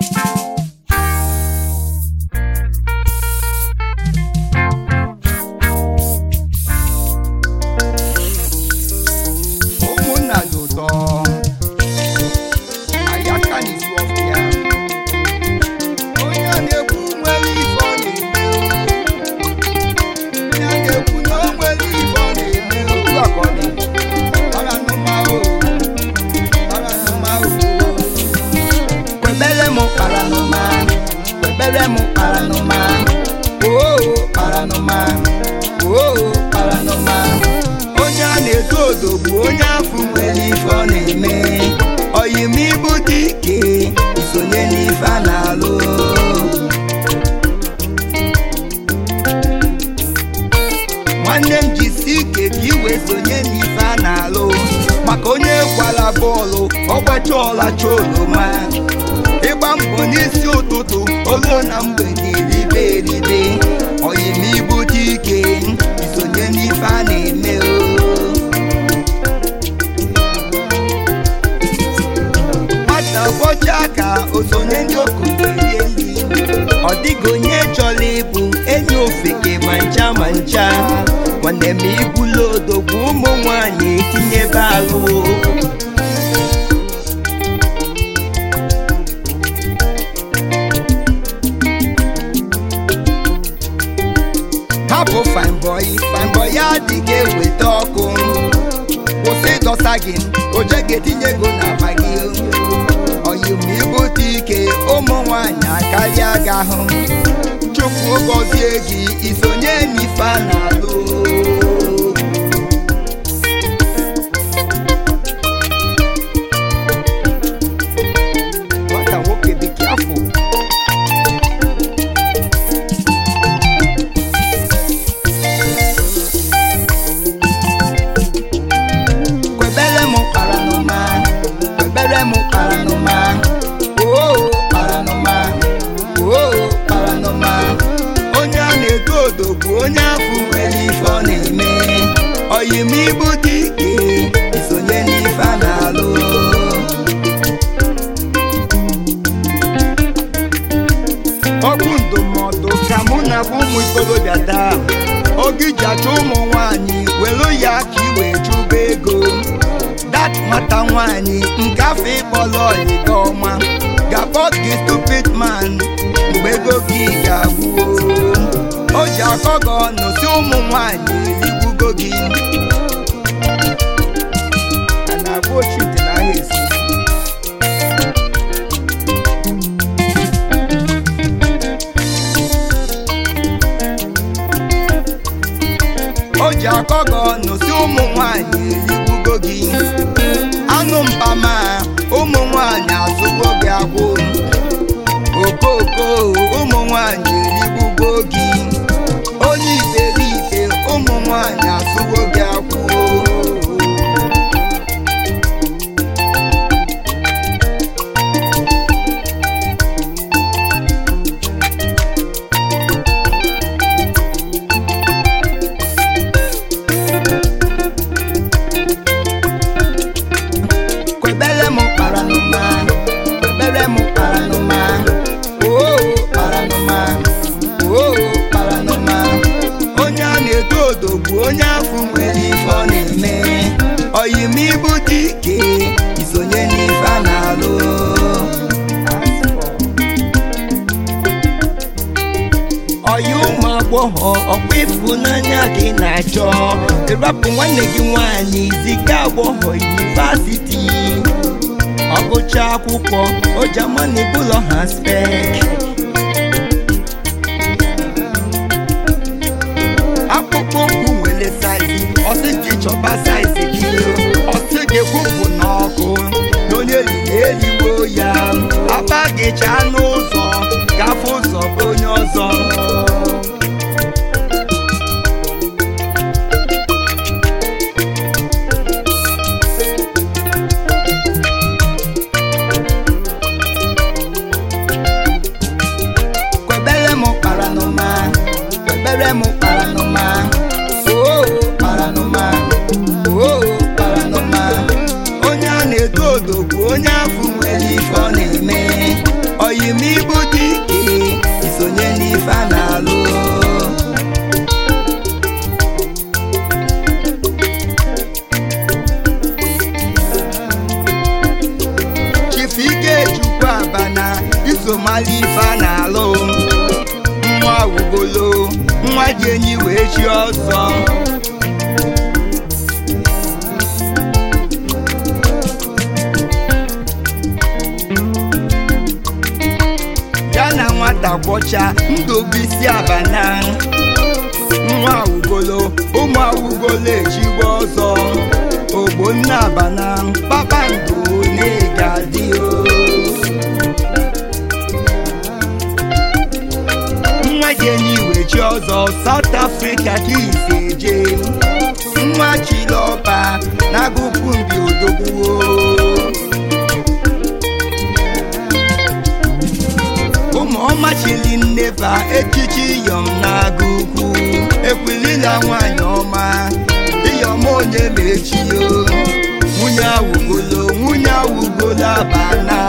ụmụnna dị ụtọ ayaka n'isu ọfịa onye a na-ekwu nwere ife ọ na-eme onye a na-ekwu na o nwere ife ọ na-eme otu a ka ọ dị paranụmanụ paranụmanụ kwebere m paranụma kwebere m paranụma oo paranụma oo paranụma onye a na-eto odo bụ onye afọ nwere ife ọ na-eme oyim ibu dị ike isonye n'ife a na-alụ nwanne m jisi ike ka ị wee sonye n'ife a na-alụ maka onye gwara bọọlụ ọgbacha ọlacha oroma ịgba mbọ n'isi ụtụtụ olu na mgbede ribe eribe oyim ibu dị ike isonye n'ife a na-eme o nwata bọcha ka osonye ndị okenye rie nri ọ dịghị onye chọrọ ịbụ enyi ofeke ma ncha ma ncha nwanne m ibulu odogwu ụmụ nwanyị etinyebe ahụ hapụ fine boy fine boy ya adịghị eweta ọkụ kwụsị dọsa gị oje ga-etinye ego n'akpa gị oyimibute ike ụmụ nwanyị akarịa gị ahụ chukwu gọzie gị isonye n'ife a na-alụ nwata nwoke dị afọ kwebere m paranụma kwebere m paranụma oo paranụma oo paranụma onye a na-eto odo bụ onye afọ nwere ife ọ na-eme oyim ibu dị ike isonye n'ife a na-alụ okwu ndụmọdụ ka mụ na bụ ụmụ ikorobịa taa oge iji achọ ụmụ nwanyị were ya ka ị wee chụba ego dat nwata nwanyị nke afọ ịkpọrọ ọyịga ọma ga-akpọ gị stupid man mgbe ego gị ga-agwụ o ji akọ gị ọnụ si ụmụ nwanyị erigbugo gị a na-agwa ochite n'ahịa esi o ji akọ gị ọnụ si ụmụ nwanyị erigbugo gị anụ mpama ụmụ nwanyị azụgo gị agwụ okoko ụmụ nwanyị erigbugo gị onye iberibe ụmụ nwanyị azụgo gị agwụ kwebere m paranụma kwebere m paranụma oo paranụma oo paranụma onye a na-eto odo bụ onye afọ nwere ife ọ na-eme oyim ibu dị ike isonye n'ife a na-alụ ọya ụmụ agbọghọ ọkwa ịfụnanya gị na-achọ ịrapụ nwanne gị nwanyị ziga agbọghọ yunivasiti ọ gụcha akwụkwọ ojamani bụlọ ha spek akpụkpọ ụkwụ nwere saizi ọsị gị chọba saizi gị ọsị gị kwụpụ n'ọkụ na onye riri eriwo ya akpa gị chaa n'ụzọ gafe ụzọ bụ onye ọzọ kwebere m paranụma kwebere m paranụma oo paranụma oo paranụma onye a na-eto odo bụ onye afọ nwere ife ọ na-eme oyim dị enyi wee chi ọzọ ya na nwata kwọcha ndụbụisi abana nwa awugolo ụmụ awugolo echigbo ọzọ ogbonna abana kpakpando na-egadi nwa jenyi wechi ọzọ South Africa ka isi eje nwa chilọba na-agụkwu mbi odogwuo ụmụọma chili nneba echichi iyom na-aga ukwu ekwulila nwanyị ọma iyom onye mechio nwunye awugolo nwunye awugolo abana